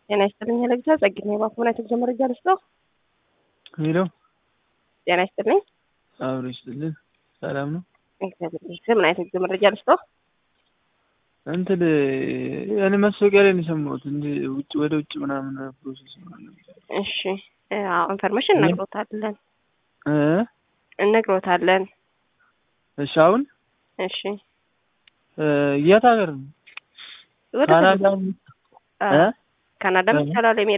ጤና ይስጥልኝ ለግዛ ጸግኝ ባኩና የተጉዞ መረጃ ልስጠው። ሄሎ ጤና ይስጥልኝ። አብሮ ይስጥልን። ሰላም ነው። እግዚአብሔር ይመስገን። ምን አይነት የጉዞ መረጃ ልስጠው? እንትን እኔ ማስታወቂያ ላይ ነው የሰማሁት እንጂ ውጭ ወደ ውጭ ምናምን ፕሮሰስ ምናምን እሺ፣ አዎ ኢንፎርሜሽን እነግሮታለን እ እነግሮታለን። እሺ አሁን እሺ የት ሀገር ነው? ወደ ካናዳ እ ካናዳም ይቻላል